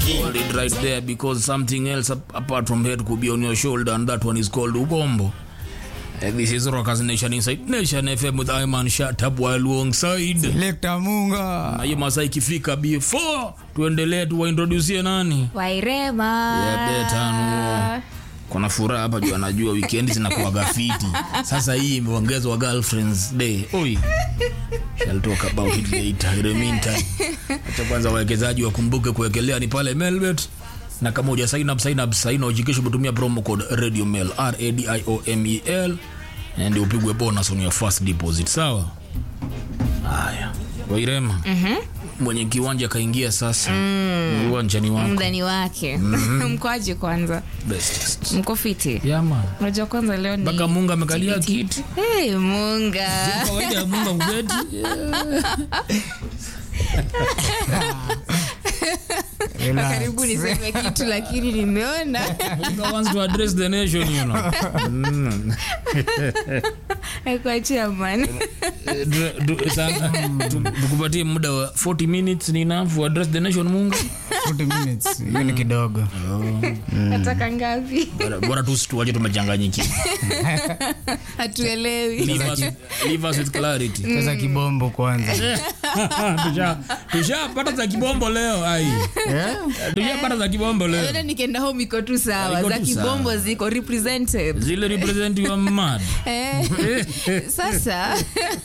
Hold it right there because something else ap- apart from head could be on your shoulder and that one is called ubombo. Uh, this is Rockers Nation Inside Nation FM with Iman Shatab while alongside. Lekta Munga. Na hiyo masaa ikifika before tuendelee tuwaintroducie nani? wairema Ya betano. Kuna furaha hapa juu anajua weekend zinakuwa fiti. Sasa hii imeongezwa girlfriends day. Oi. Shall talk about it later. In the meantime, acha kwanza wawekezaji wakumbuke kuwekelea ni pale Melbet na kama uja sign up sign up sign up jikisha kutumia promo code Radio Mel R A D I O M E L and upigwe bonus on your first deposit. Sawa? Haya. Wairema. Mhm. Mwenye kiwanja kaingia sasa. Mm. Uwanjani wako. mdani wake mkoaje kwanza Bestest. mko fiti Yeah, man. unajua kwanza leo ni mpaka munga amekalia kiti hey, munga kawaida ya munga kubeti Relax. karibu niseme kitu lakini nimeona Munga wants to address the nation you know Mm. akuachia man Eh, du- du- sana- tu- tukupatie muda wa 40 minutes ni enough to address the nation munga 40 minutes. Hiyo ni kidogo. nataka ngapi Bora- bora tu tuache tumechanganyikiwa hatuelewi Leave us- leave us with clarity Sasa kibombo kwanza. Tusha- tushapata za kibombo leo ai Eh? tushapata za kibombo leo Ena nikienda home iko tu sawa Iko za tu kibombo sawa. ziko represented zile represent you are mad eh, sasa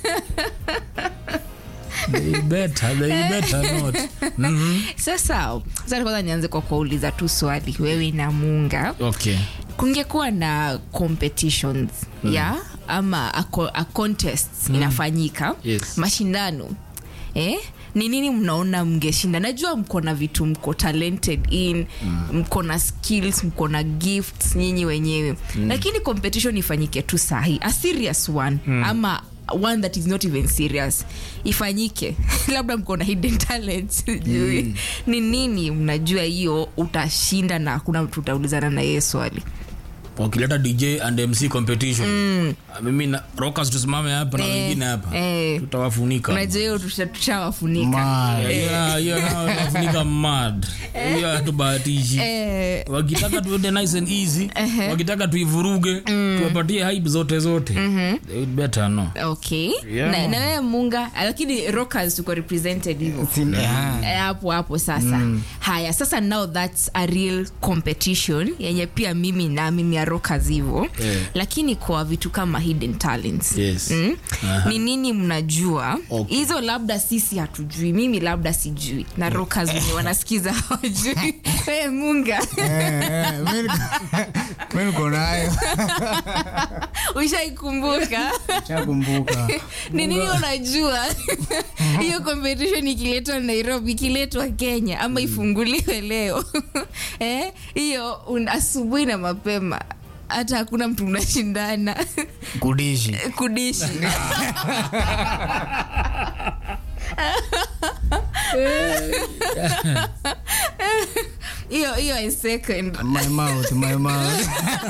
they better they better not Mhm. sasa sasa kwanza nianze kwa kuuliza tu swali wewe na munga okay kungekuwa na competitions mm. ya ama a, co- a contest mm. inafanyika Yes. mashindano eh? ni nini mnaona mngeshinda najua mko na vitu mko talented in mm. mko na skills mko na gifts nyinyi wenyewe mm. lakini competition ifanyike tu sahi a serious one mm. ama one that is not even serious ifanyike labda mko na hidden talent sijui mm. ni nini mnajua hiyo utashinda na hakuna mtu utaulizana na yeye swali wakileta dj and mc competition Ah, mimi na rockers tusimame hapa na Eh, wengine hapa eh. tutawafunika unajua hiyo tusha- tushawafunika Ma. Yeah, hiyo nao tunafunika mad hiyo hatubahatishi Eh, wakitaka tuende nice and easy wakitaka tuivuruge tuwapatie hype zote zote They would better no okay Yeah. na, na wewe munga lakini rockers tuko represented hivyo Sin- ah. Eh, hapo hapo sasa haya sasa now thats a real competition yenye pia mimi na mimi ya rockers hivyo Eh. lakini kwa vitu kama hidden talents Yes. mm? Aha. ni nini mnajua Okay. hizo labda sisi hatujui mimi labda sijui na rockers wenye wanasikiza hawajui hey, munga Eh, eh, mi niko- mi niko nayo. ushaikumbuka Shakumbuka. ni nini unajua hiyo competition ikiletwa nairobi ikiletwa kenya ama ifunguliwe leo Eh, hiyo un- asubuhi na mapema hata hakuna mtu mnashindana Kudishi. kudishi hiyo hiyo i second My mouth, my mouth.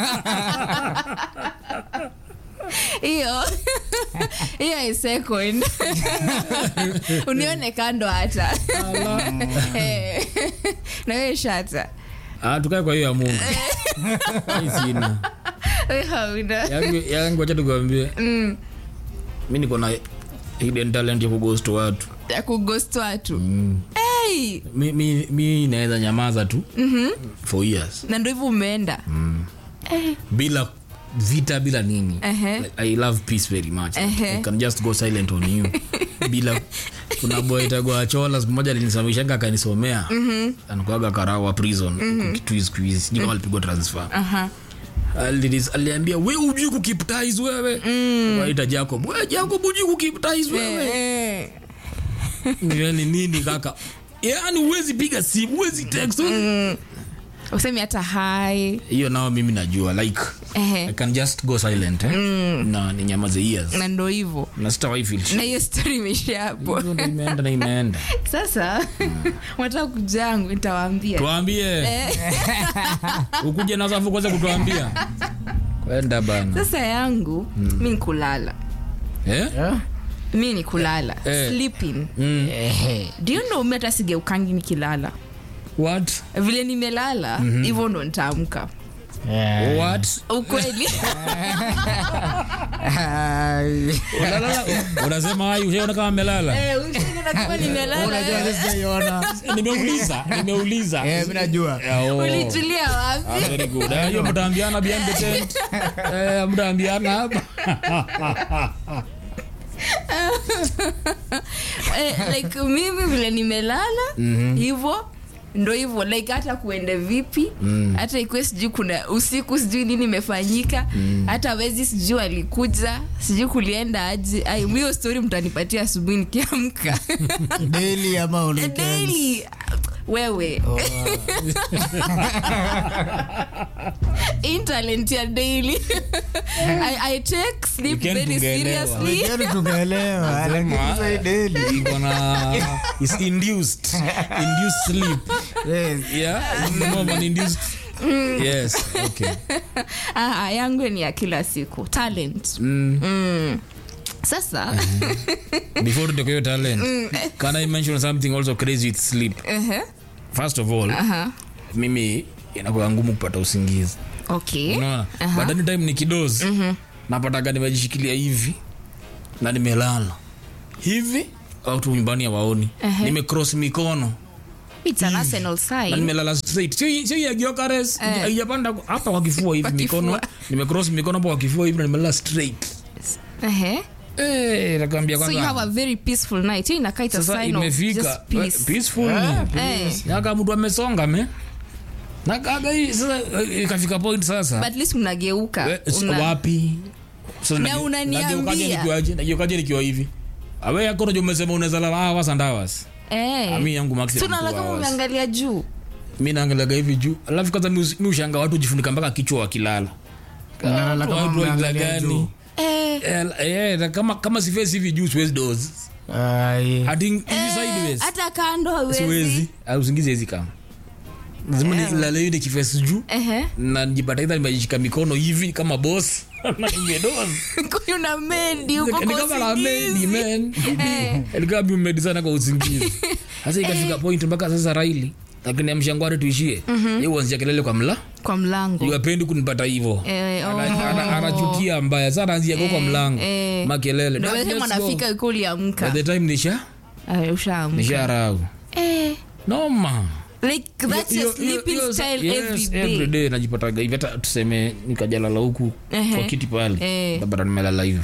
hiyo hiyo i second unione kando hata Eh, na wewe shata Ah, tukae kwa hiyo ya mungu Hii sina Wewe hauna yangu yangu wacha tukwambie mi niko na hidden talent ya kughost watu ya kugost watu hey! mi, mi, mi naweza nyamaza tu for years na ndo hivyo umeenda Eh, bila vita bila nini Ehe. like, i love peace very much Ehe. i can just go silent on you bila kuna boy tagwa chola siku moja alinisomeshanga akanisomea anakuaga karawa prison mm kitwiz quiz sijui kama alipigwa transfer aha. Alilis- aliambia we ujui kukiptais wewe waita jacob we jacob ujui kukiptais wewe Eh, yani nini kaka yani huwezi piga simu huwezi text huwezi- usemi hata hai hiyo nao mimi najua like Ehe. i can just go silent eh? na ninyamaze ears na ndo hivo na sitawahi feel shit. na hiyo stori imeisha hapo Hiyo ndo imeenda na imeenda sasa wataka kujangu nitawaambia tuambie ukuje na safu kwanza kutuambia kwenda bana sasa yangu mi ni kulala eh? Eh? mi ni kulala Eh. sleeping mm. Ehe. do you know mi hata sigeukangi nikilala what vile nimelala hivyo ndo nitaamka Yeah. what ukweli Ai. unalala unasema hayo ushaona kama amelala Eh, ushaona kama nimelala Unajua eh. hata sijaiona. nimeuliza nimeuliza Eh, mi najua Yeah, oh. ulitulia wapi Ah, very good. Eh, hiyo mtaambiana behind the tent. Eh, mtaambiana hapa. eh, like mimi vile nimelala hivyo ndo hivyo like hata kuende vipi hata ikuwe sijui kuna usiku sijui nini imefanyika hata wezi sijui alikuja sijui kulienda aje Ai, hiyo story mtanipatia asubuhi nikiamka daily ama on weekends? daily wewe intalent ya daily I, I take sleep Weekend very tungeelewa. seriously Weekend tukaelewa lakini sasa hii daily Iko na is induced induced sleep. yes Yeah, it's more of an induced Yes, okay. ah, yangu ni ya kila siku talent Mm. sasa Before tutoke hiyo talent, can I mention something also crazy with sleep? ehe, First of all, aha, mimi inakuwa ngumu kupata usingizi. okay unaona Aha. but anytime ni kidozi napataga nimejishikilia hivi na nimelala hivi watu nyumbani hawaoni nimecross mikono It's an arsenal na sign nimelala straight sio sio ya giokares Eh. haijapanda hapa kwa kifua hivi Kwa mikono kifua. nimecross mikono hapo kwa kifua hivi na nimelala straight Ehe. eh nakwambia so you have kwanza a very peaceful night hiyo inakaa it's a sasa sign of imefika just peace peaceful Eh. yaka mtu amesonga me nakaga hii sasa eh, ikafika point sasa but at least unageuka Eh, s- Una- wapi Sasa Na nage- unaniambia. nageukaje nikiwaje nageukaje nikiwa hivi awe yako unajua umesema unaweza lala hours and hours Eh. mi yangu maximum tunala two kama hours. umeangalia juu mi naangaliaga hivi juu alafu kwanza mi us- mi ushanga watu jifunika mpaka kichwa wakilala Unalala kama Watu wa aina umeangalia gani? juu. eh. Eh, eh, na kama kama sifesi hivi juu siwezi dozi Ai. hadi hivi Eh, sideways hata kando hawezi siwezi Ah, usingizi hezi kama lazima nilale hivi nikifesi juu Ehe. na nijipata idha nimejishika mikono hivi kama boss na nimedozi kuna medi huko ni kwa kama la medi usingizi. man Eh. ilikuwa bimedi sana kwa usingizi sasa ikafika point mpaka sasa raili lakini amshangware tuishie ye uanzia kelele kwa mla kwa mlango iwapendi kunipata hivo Eh, oh. anachukia mbaya sa anaanzia kwa kwa mlango eh. makelele Ndio Dad, wewe let's mnafika go. uko uliamka By the time nisha Ay, ushaamka nisha rau eh noma like that's your sleeping style every day every day najipataga hivi hata tuseme nikajalala huku Ehe. kwa kiti pale Eh. tabata nimelala hivyo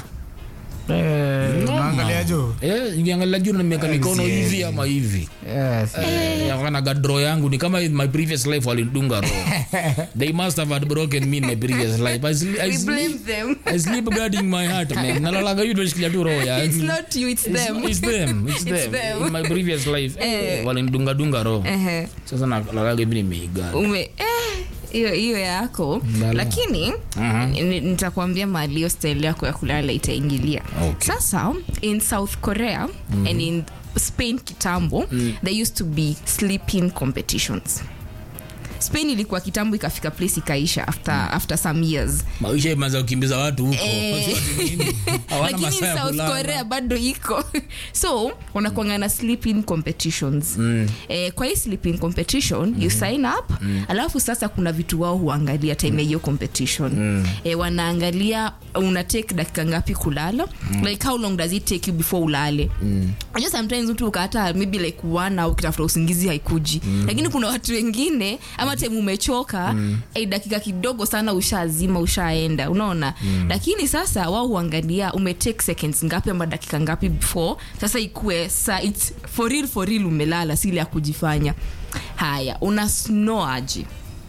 Eh, unaangalia juu Eh, nikiangalia juu na nimeweka mikono hivi ama hivi yes yakanaga draw yangu ni kama in my previous life walidunga roho they must have had broken me in my previous life I, sli- I, we blame sleep, them I sleep guarding my heart man nalalaga hivi nimeshikilia tu roho ya it's not you it's It's- them it's them it's It's them them. in my previous life Eh. walidunga dunga roho Ehe. sasa nalalaga hivi nimeigana ume eh, hiyo hiyo yako Ndala. lakini Aha. ni- nitakwambia mahali hiyo style yako ya kulala itaingilia Okay. sasa in south korea and in spain kitambo there used to be sleeping competitions spain ilikuwa kitambo ikafika place ikaisha after, after some years maisha imeanza kukimbiza watu huko Eh. Sio ati nini. Hawana lakini masaa ya south kulala. korea bado iko so wanakwanga na sleeping competitions mm. eh, kwa hii sleeping competition mm. you sign up mm. alafu sasa kuna vitu wao huangalia time ya hiyo competition mm. eh, wanaangalia una take dakika ngapi kulala mm. like how long does it take you before ulale mm. Unajua sometimes mtu ukata maybe like one au ukitafuta usingizi haikuji mm. lakini kuna watu wengine ama time umechoka mm. eh, dakika kidogo sana ushazima ushaenda unaona mm. lakini sasa wao huangalia umetake seconds ngapi ama dakika ngapi before sasa ikue sa it's for real for real umelala si ile ya kujifanya haya una snoaji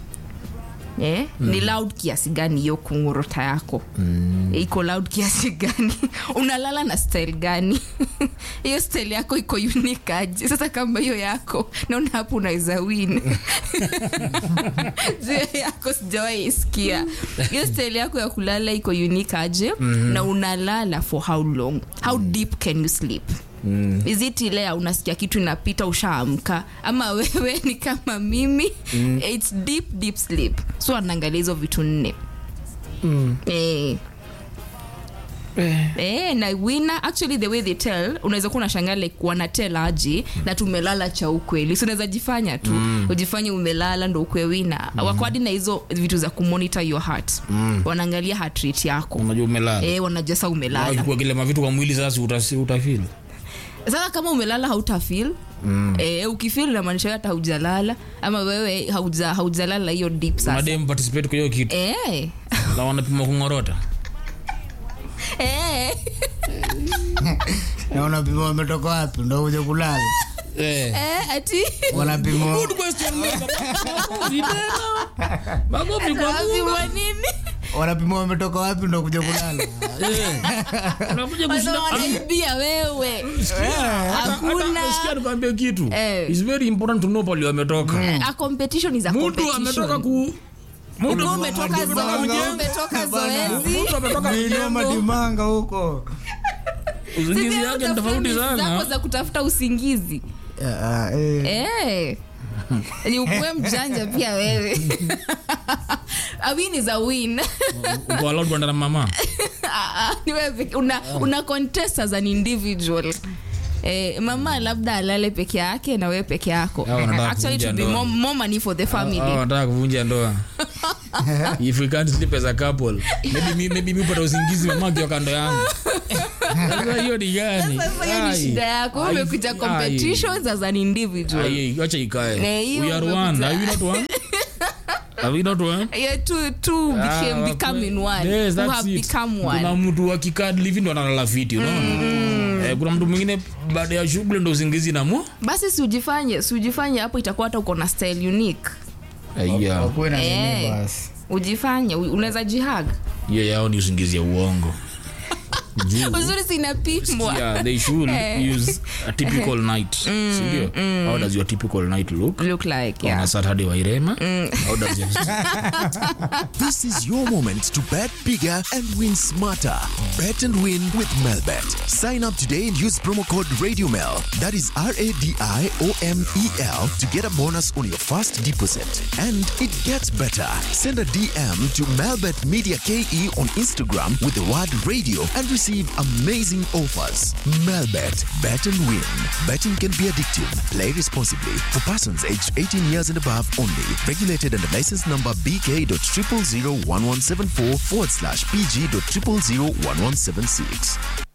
Eh? Mm. ni loud kiasi gani hiyo kungurota yako mm. iko loud kiasi gani unalala na style gani hiyo style yako iko unique aje sasa kama hiyo yako naona hapo unaweza win juu yako sijawahi isikia hiyo style yako ya kulala iko unique aje mm-hmm. na unalala for how long how deep can you sleep Mm. is it ile ya unasikia kitu inapita ushaamka ama wewe ni kama mimi mm. its deep deep sleep so anaangalia hizo vitu nne mm. eh, Eh, na winner actually the way they tell unaweza kuwa unashangaa like wanatel aje na tumelala cha ukweli so unaweza jifanya tu ujifanye umelala ndo ukwe wina mm. wakwadi na hizo vitu za kumonitor your heart wanaangalia heart rate yako unajua umelala eh, wanajua saa umelala Ukikuwa kile mavitu kwa mwili sasa utasi- utafeel sasa kama umelala hautafil mm. eh, ukifil inamaanisha hata haujalala ama wewe hauja- haujalala hiyo deep sasa madem participate kwa hiyo kitu eh. na wanapima kungorota eh. na unapima wametoka wapi ndo kuja kulala eh eh, ati wanapima good question Makofi tena. Makofi kwa Mungu. Wapimwa nini wanapima wametoka wapi ndo kuja kulala Eh. Unakuja Wasa kushinda- wanaibia wewe hakuna Hata sikia nikwambie kitu Eh. It's very important to know pali wametoka a competition is a mtu competition ametoka ku mtu Ukiwa umetoka zo- Bana. ukiwa umetoka zoezi mtu ametoka Maeneo madimanga huko usingizi Sisi yake ni utafuta tofauti mizi zako sana za kutafuta usingizi Ah, eh. Eh. ni ukuwe mjanja pia wewe a win is a win uko allowed kwenda na mama Ah, ah, ni wewe peke- una, una contest as an individual Eh, mama labda alale peke yake na wewe peke yako Hao wanataka actually it kuvunja would be ndoa. more, more money for the Hao family wanataka kuvunja ndoa if we can't sleep as a couple maybe mi- maybe mi upata usingizi mama akiwa kando yangu sasa hiyo ni gani sasa hiyo ni Ai. shida yako Ai. umekuja Ai. competitions as an individual Ai, wacha Eh, ikae hiyo we are umekuja- one are we not one are we not one yeah, two, two became, Ah, becoming one Yes, who that's have it. become kuna one mtu akikadlivi ndo analala fiti unaona eh, kuna mtu mwingine baada ya shughuli ndo usingizi na mu basi siujifanye siujifanye hapo itakuwa hata uko na style unique Aya, wakuwe na Eh. nini basi ujifanye u- unaweza jihag hiyo yao ni usingizi ya uongo Juu, uzuri sinapimwa yeah, they should Eh. use a typical night sindio how does your typical night look look like on yeah. a saturday wairema how does your This is your moment to bet bigger and win smarter. Bet and win with Melbet. Sign up today and use promo code RadioMel. That is R A D I O M E L to get a bonus on your first deposit. And it gets better. Send a DM to Melbet Media KE on Instagram with the word radio and receive amazing offers. Melbet. Bet and win. Betting can be addictive. Play responsibly. For persons aged 18 years and above only. Regulated under license number BK.0001174 forward slash PG.0001176.